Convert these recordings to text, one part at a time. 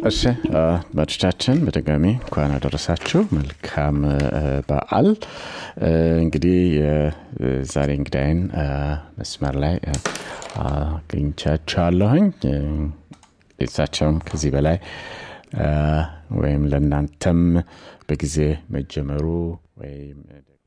እሺ አድማጮቻችን በድጋሚ እንኳን አደረሳችሁ። መልካም በዓል። እንግዲህ ዛሬ እንግዳይን መስመር ላይ አግኝቻችኋለሁኝ። ቤተሳቸውም ከዚህ በላይ ወይም ለእናንተም በጊዜ መጀመሩ ወይም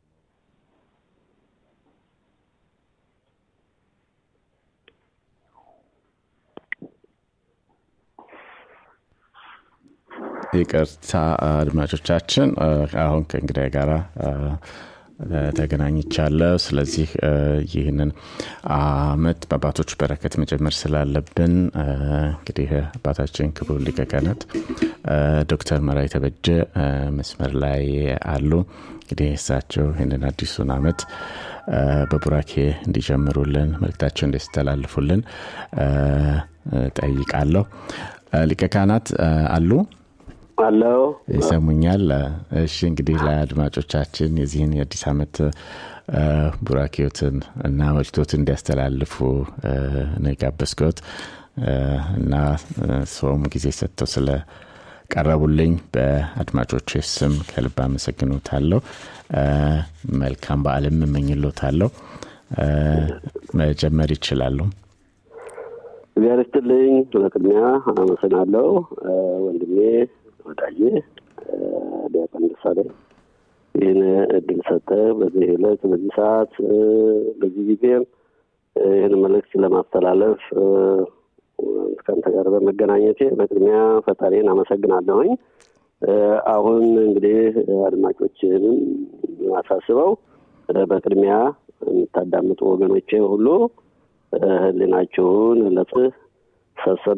ይቅርታ አድማጮቻችን፣ አሁን ከእንግዳይ ጋር ተገናኝቻለሁ። ስለዚህ ይህንን አመት በአባቶች በረከት መጨመር ስላለብን እንግዲህ አባታችን ክቡር ሊቀ ካህናት ዶክተር መራዊ ተበጀ መስመር ላይ አሉ። እንግዲህ እሳቸው ይህንን አዲሱን አመት በቡራኬ እንዲጀምሩልን መልክታቸው እንዲያስተላልፉልን ጠይቃለሁ። ሊቀ ካህናት አሉ? አለው ይሰሙኛል። እሺ እንግዲህ ለአድማጮቻችን የዚህን የአዲስ ዓመት ቡራኬዎትን እና መልክቶትን እንዲያስተላልፉ ነው የጋበዝኩት እና ሰውም ጊዜ ሰጥተው ስለ ቀረቡልኝ በአድማጮች ስም ከልብ አመሰግኖታለሁ። መልካም በዓልም እመኝሎታለሁ። መጀመር ይችላሉ። እግዚአብሔር ይስጥልኝ። በቅድሚያ አመሰግናለሁ ወንድሜ ወዳጄ ዲያቆን ደሳለኝ ይህን እድል ሰጠ። በዚህ ዕለት በዚህ ሰዓት በዚህ ጊዜም ይህን መልእክት ለማስተላለፍ ከአንተ ጋር በመገናኘቴ በቅድሚያ ፈጣሪን አመሰግናለሁኝ። አሁን እንግዲህ አድማጮችንም አሳስበው በቅድሚያ የምታዳምጡ ወገኖቼ ሁሉ ህሊናችሁን ለጽህ ሰብሰብ